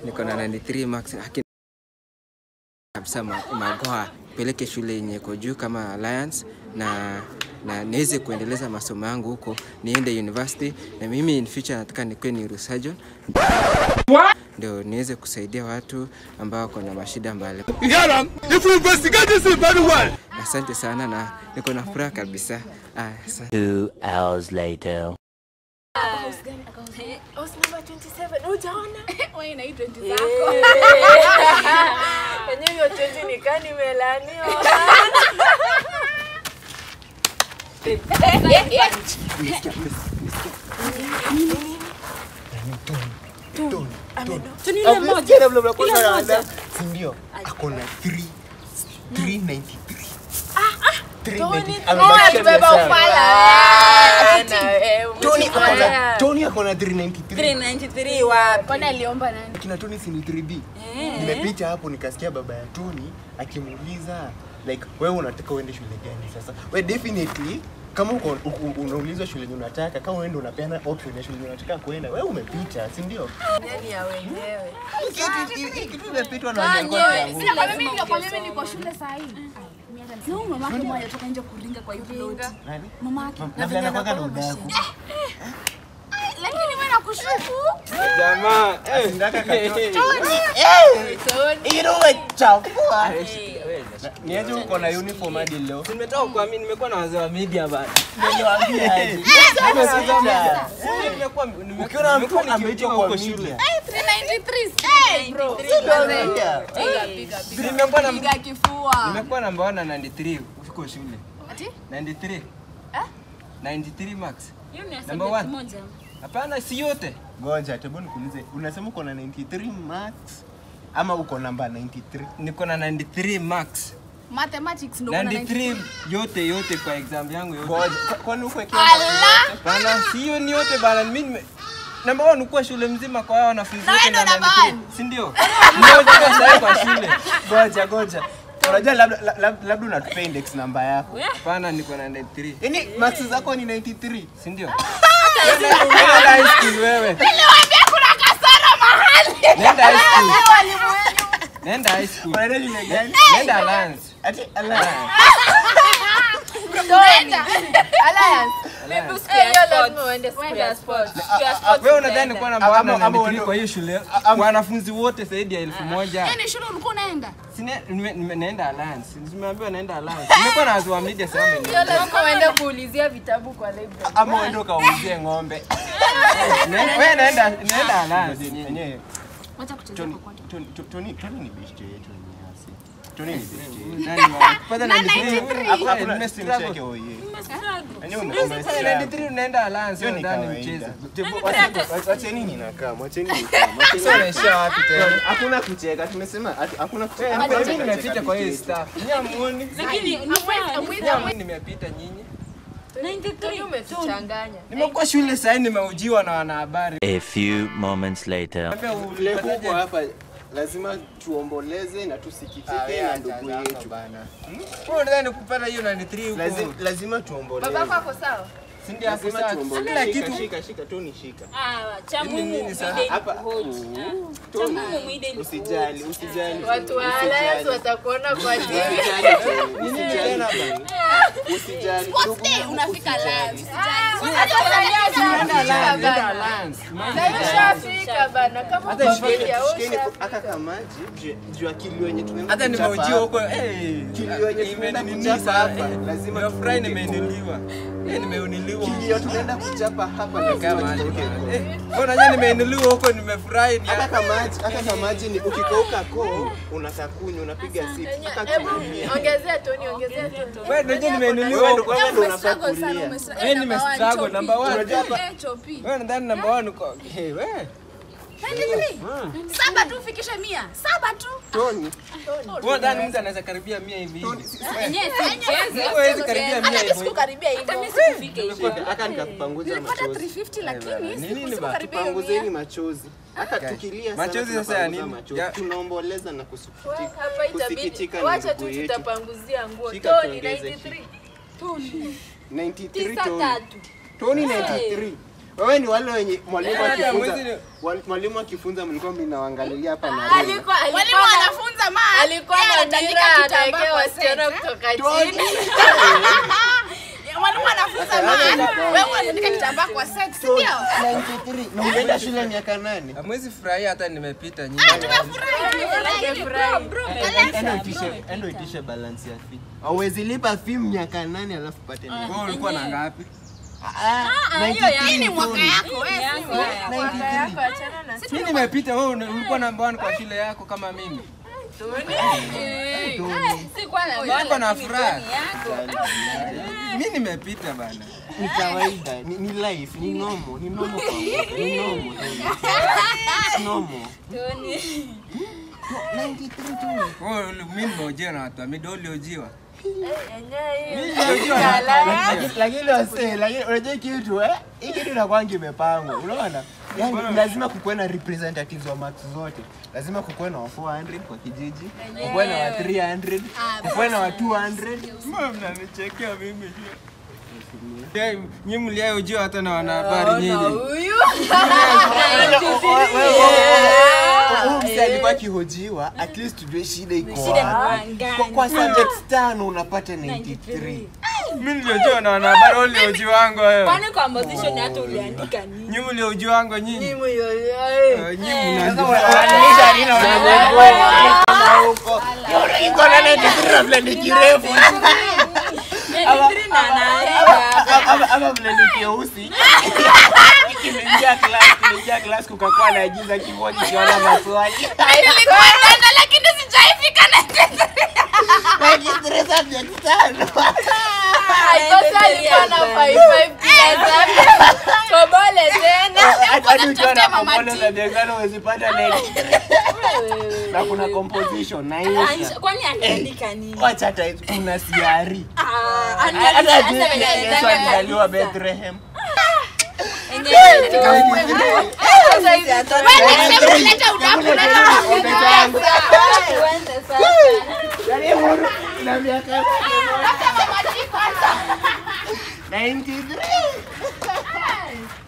niko na 93 max haki kabisa ma- magoa peleke shule yenye iko juu kama Alliance na na niweze kuendeleza masomo yangu huko, niende university na mimi in future nataka nikuwe neurosurgeon ndio niweze kusaidia watu ambao wako na mashida mbali. Asante sana na niko na furaha kabisa. Ah, asante. Two hours later. House number 27. Hujaona? Wewe na hii 20 zako. Yenyewe hiyo 20 nikaa nimelaniwa. Tuni ile moja. Ile moja. sindio ako na 3 393 Beba ufala. Tony ako na- Tony ako na 393 393 wapi? Kwani aliomba nani? kina Tony si ni 3B nimepita hapo nikasikia baba ya Tony akimuuliza like wewe unataka uende shule gani sasa we definitely kama uko u- u- unaulizwa shule yenye unataka kama wewe ndio unapeana option ya shule yenye unataka kuenda wewe umepita si ndio Ndani ya wenyewe. Hii kitu- hii kitu imepitwa na wale walikuwa wakiamua. Sina kwa mimi ndio kwa mimi niko shule saa hii. Sio mama yake mmoja toka nje kuringa kwa hiyo plot. Nani? Mama yake. Na vile anakuwaga na udaku. Lakini wewe nakushuku. Jamaa, Asindaka katoto. Tony. Hilo umechafua. Niaje uko na uniform hadi leo? nimetoka kuamini, nimekuwa na wazee wa media bana. Niliwaambia aje. Nimepita. Nimekuwa Ukiona mtu nimekuwa ameitwa nikiitiwa kwa huko shule. media. 393. Hey bro. Nimewaambia. Piga piga piga. Nimekuwa na Piga kifua. nimekuwa namba 1 na 93 huko shule. Ati? 93. Eh? 93 max. Hiyo ni Number one. subject moja. Hapana, si yote. Ngoja, tebu nikuulize, unasema uko na 93 max ama uko namba 93? Niko na 93 max. Mathematics ndio kuna 93 yote yote kwa exam yangu yote. Ngoja, kwa- kwani uko ikiwa Bana, si hiyo ni yote bana. Mimi nime namba 1 ukuwa shule mzima kwa hao wanafunzi wote ndo na number 93. one. Si ndio? Mmoja sasa kwa shule. Ngoja, ngoja. Unajua labda labda labda unatupea index namba yako. Hapana, niko na 93. Yaani max zako ni 93. Si ndio? Nenda high school wewe. Niliwaambia kuna kasoro mahali. Nenda high school. Walimu wenu. Nenda high school. Unaenda shule gani? Nenda Alliance. Ati ala. Nenda. Alliance. Maybe usikie hiyo lazima uende siku ya sport. Siku ya sport Wewe unadhani utaenda. nilikuwa namba 1 na Ama- ama 93 wewe- kwa hiyo shule? ama- Wanafunzi wote zaidi ya elfu moja. Yaani shule ulikuwa unaenda? Sine- nime- nime- naenda Alliance. Nimeambiwa naenda Alliance. Nimekuwa na wazee wa media sasa Hiyo wameni- lazima uende kuulizia vitabu kwa library. Ama uende ukauzie ng'ombe. Ne- Wewe naenda naenda Alliance. Yenyewe Wacha kucheza Tony kwa kwanza. Tony Tony Tony ni best yetu yenyewe asi. Tony ni best yetu. Nani wa- kwanza 93. Hapo Eh, hakuna nimestruggle. simcheke oye. Yenyewe ume- Sasa umestruggle. 93 unaenda Alliance, Hiyo ni ndani kawaida. mchezo. Wacheni ninakaa, wacheni nikaa. Unaishia wapi tena? Hakuna kucheka, tumesema hatu- hakuna kucheka. Hapa Hakuna mimi kucheka nimepita kwa hii vicheko. staff. Nyinyi hamuoni? Lakini ni Nyinyi nimepita nyinyi. Tony umetuchanganya. Nimekuwa shule sasa hivi nimeujiwa na wanahabari. A few moments later. Niambia Vile kuko ulipataje? hapa lazima tuomboleze na tusikitike na ndugu yetu. Wewe unadhani kupata hiyo 93 huko? Lazima, lazima tuomboleze. Babako ako sawa? Si ndio hapo Lazima sasa? tuomboleze. Kila Shika, kitu shika, shika, Tony shika. cha Ni nini sasa? Hapa. Tony, usijali, usijali. Watu wa Usijali. Alliance watakuona kwa TV. Usijali, Tony, Nini usijali, tena Tony. Usijali. Sports day unafika live. Nenda Alliance, nenda Alliance. Ushafika bana kama Hata uko shikeni- media, Shikeni usha- aka kamaji juu- juu ya kilio yenye tumeenda Hata kuchapa nimeujiwa hapa. huko eh. Kilio yenye tumeenda imeninisa, kuchapa hapa, eh. lazima Nimefurahi tuvuke nimeinuliwa. Eh, nimeinuliwa. Kilio tunaenda kuchapa hapa lazima Kama tuvuke huko. eh, mbona nyinyi nimeinuliwa huko nimefurahi ni Hata kamaji, hata kamaji ni ukikauka koo unakaa kunywa unapiga sit. Hata Hebu kuumia. ongezea Tony, ongezea Tony. wewe ndio nimeinuliwa Wewe ndo huko. wewe ndo unafaa kulia. Wewe nimestruggle number 1. Unajua hapa Wewe nadhani number 1 uko. Eh, wewe. Saba tu ufikishe mia. Saba tu. Tony, Wewe nadhani mtu anaweza karibia 100 hivi hivi. Yenyewe si mchezo. Huwezi karibia 100 Hata mimi hivi. sikukaribia hivyo. shika, haka nikakupanguza Nilipata machozi. 350 lakini Nini ni ba- sikukaribia hiyo Tupanguzeni mia. machozi. Hata tukilia sana Machozi sasa ya tunapanguza nini? machozi. Ya- Tunaomboleza na kusikitika. Hapa itabidi Kusikitika na wacha tu ndugu yetu. tutapanguzia nguo. Shika Tony tuongeze 93. 93 Tisa Tony. tatu. Tony 93. Wewe ni wale wenye mwalimu Hata akifunza mwezi wal- mwalimu akifunza mlikuwa mnawaangalilia hapa na Rema. Alikuwa Walimu alikuwa na wanafunza ma. alikuwa Yeye na anatandika dira kitambaa ataekea kwa wasichana set, eh? kutoka Tony. chini. Mwalimu anafunza ma. Wewe unatandika kitambaa kwa set, si ndio? 93 na umeenda shule miaka nane Hamwezi furahia hata nimepita nyinyi. endo itishe endo itishe balance ya fee hauwezi lipa fee miaka nane alafu pate nini Wewe ulikuwa na ngapi? Hii ni mwaka yako, wewe si wewe. Mimi nimepita, wewe una- ulikuwa namba 1 kwa shule yako kama mimi. Sikuwa na Niko na furaha. Mimi nimepita bana. ni kawaida ni, ni life ni nomo ni nomo kwa wote, ni nomo It's normal. 93 tu Wewe uli- mimi nimeojiwa na watu wa mido uliojiwa. Lakini- lakini wase lakini unajua kitu eh hii kitu inakwanga imepangwa unaona yani lazima kukuwe na representatives wa marks zote lazima kukuwe na wa 400 kwa kijiji kukuwe na wa 300 kukuwe na wa 200 Mbona mnanichekea mimi? Yeah, Nyinyi mliojiwa hata na wanahabari nyinyi. huyu. huyu mse alikuwa akihojiwa at least tujue shida iko wapi Kwa- kwa subjects tano unapata 93 Mimi niliojiwa na wanahabari, wewe uliojiwa wangu wewe. Kwani kwa position hata uliandika nini? Nyinyi mliojiwa wangu nyinyi. Mimi yoyote. Eh, Nyinyi mnaandika. Wananisha nini wanagundua kama huko iko na 93 na vile ni kirefu na anaenda. ama ama vile ni kieusi kimeingia class kimeingia class kukakuwa na jiza kimoja kiona maswali Nilikuwa naenda lakini sijaifika na 93 subjects tano Sasa alikuwa na 55 kila zake. Kobole tena. hadi ukiwa na Mama komolo T. za biashara huwezipata 93 na kuna composition na insha Kwani aliandika nini? wacha hata kuna siari Ah, hata anaandika- Yesu anaandika- alizaliwa Bethlehem Enyewe tu. Sasa hivi hata- Leta udaku, leta udaku. Tuende sasa. na miaka 93